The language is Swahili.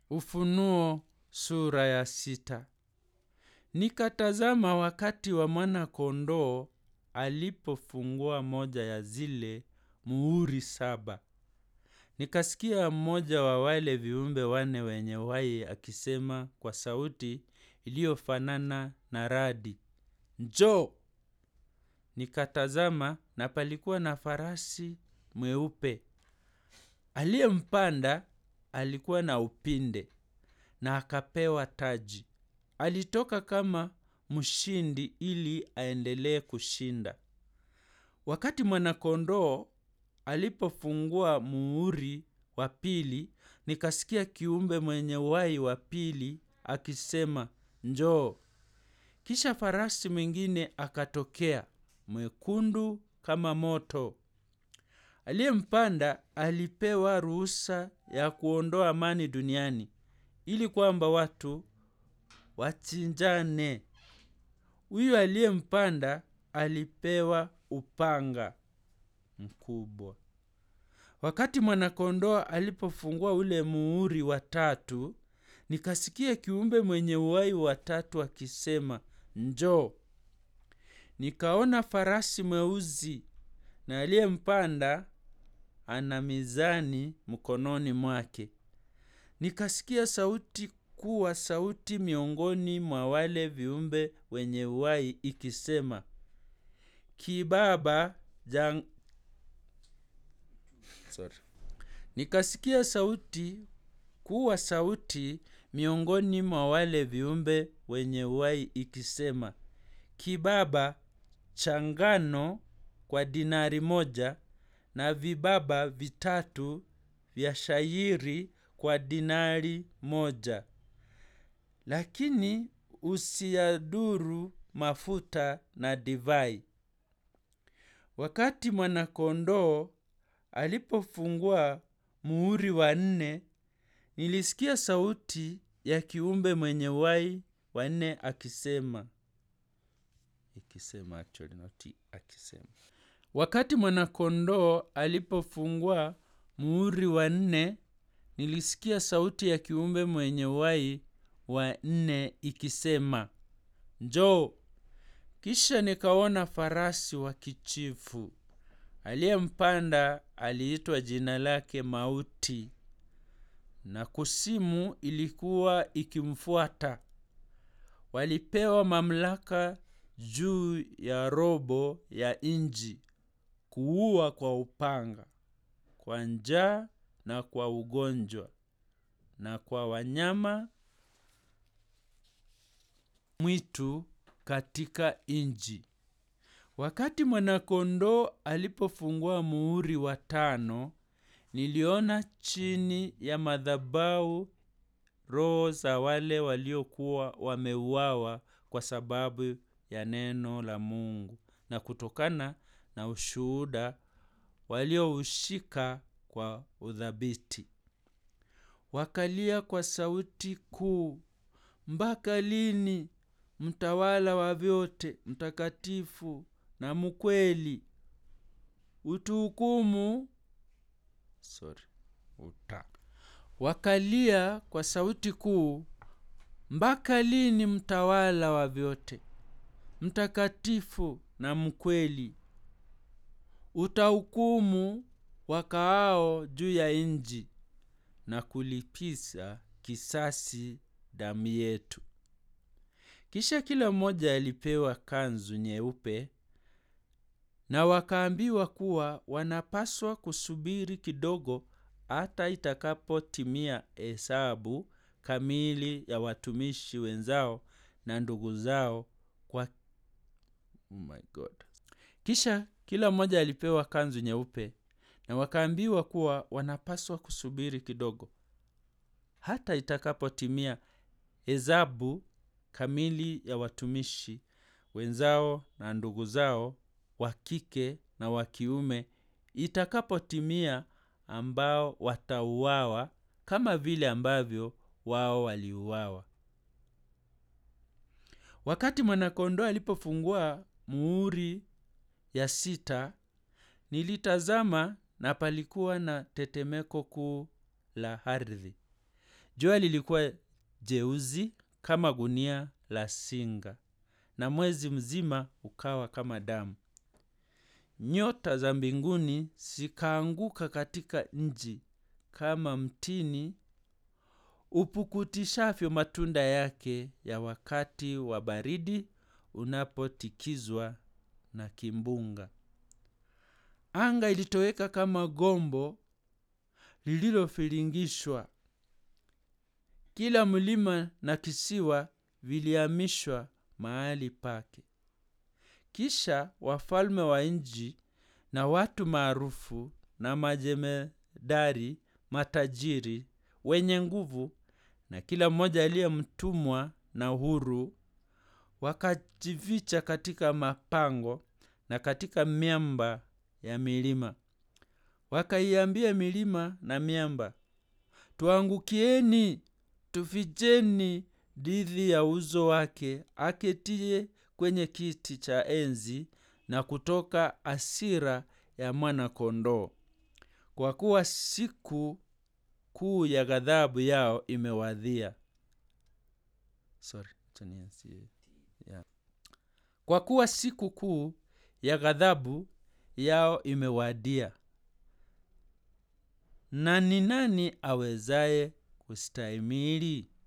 Ufunuo sura ya sita. Nikatazama wakati wa mwana-kondoo alipofungua moja ya zile muhuri saba. Nikasikia mmoja wa wale viumbe wane wenye uhai akisema kwa sauti iliyofanana na radi, Njoo! Nikatazama na palikuwa na farasi mweupe. Aliyempanda alikuwa na upinde na akapewa taji. Alitoka kama mshindi ili aendelee kushinda. Wakati mwana-kondoo alipofungua muhuri wa pili, nikasikia kiumbe mwenye uhai wa pili akisema, Njoo! Kisha farasi mwingine akatokea, mwekundu kama moto. Aliyempanda alipewa ruhusa ya kuondoa amani duniani ili kwamba watu wachinjane. Huyu aliyempanda alipewa upanga mkubwa. Wakati mwana-kondoo alipofungua ule muhuri wa tatu, nikasikia kiumbe mwenye uhai wa tatu akisema, Njoo! Nikaona farasi mweusi na aliyempanda ana mizani mkononi mwake. Nikasikia sauti kuwa sauti miongoni mwa wale viumbe wenye uhai ikisema, Kibaba jang... Sorry. Nikasikia sauti kuwa sauti miongoni mwa wale viumbe wenye uhai ikisema, Kibaba cha ngano kwa dinari moja na vibaba vitatu vya shayiri kwa dinari moja. Lakini usiyadhuru mafuta na divai. Wakati mwana-kondoo alipofungua muhuri wa nne, nilisikia sauti ya kiumbe mwenye uhai wa nne akisema, ikisema actually not akisema. Wakati mwana-kondoo alipofungua muhuri wa nne, nilisikia sauti ya kiumbe mwenye uhai wa nne ikisema, Njoo! Kisha nikaona farasi wa kijivu. Aliyempanda aliitwa jina lake Mauti, na kuzimu ilikuwa ikimfuata. Walipewa mamlaka juu ya robo ya nchi, kuua kwa upanga, kwa njaa na kwa ugonjwa, na kwa wanyama mwitu katika nchi. Wakati mwana-kondoo alipofungua muhuri wa tano, niliona chini ya madhabahu roho za wale waliokuwa wameuawa kwa sababu ya neno la Mungu na kutokana na ushuhuda walioushika kwa uthabiti. Wakalia kwa sauti kuu, mpaka lini, mtawala wa vyote, mtakatifu na mkweli, utuhukumu? Sorry, uta. Wakalia kwa sauti kuu, mpaka lini, mtawala wa vyote, mtakatifu na mkweli, utahukumu wakaao juu ya nchi na kulipiza kisasi damu yetu. Kisha kila mmoja alipewa kanzu nyeupe, na wakaambiwa kuwa wanapaswa kusubiri kidogo hata itakapotimia hesabu kamili ya watumishi wenzao na ndugu zao kwa oh my God. Kisha kila mmoja alipewa kanzu nyeupe, na wakaambiwa kuwa wanapaswa kusubiri kidogo hata itakapotimia hesabu kamili ya watumishi wenzao na ndugu zao wa kike na wa kiume itakapotimia, ambao watauawa kama vile ambavyo wao waliuawa. Wakati mwana-kondoo alipofungua muhuri ya sita, nilitazama na palikuwa na tetemeko kuu la ardhi. jua lilikuwa jeuzi kama gunia la singa na mwezi mzima ukawa kama damu nyota za mbinguni zikaanguka katika nji kama mtini upukutishavyo matunda yake ya wakati wa baridi unapotikizwa na kimbunga anga ilitoweka kama gombo lililofiringishwa kila mlima na kisiwa vilihamishwa mahali pake kisha wafalme wa nji na watu maarufu na majemedari matajiri wenye nguvu na kila mmoja aliye mtumwa na huru wakajificha katika mapango na katika miamba ya milima wakaiambia milima na miamba tuangukieni tuficheni dhidi ya uso wake aketie kwenye kiti cha enzi na kutoka asira ya mwana kondoo kwa kuwa siku kuu ya ghadhabu yao imewadhia Sorry, acha nianzie. Yeah. kwa kuwa siku kuu ya ghadhabu yao imewadia na ni nani awezaye kustahimili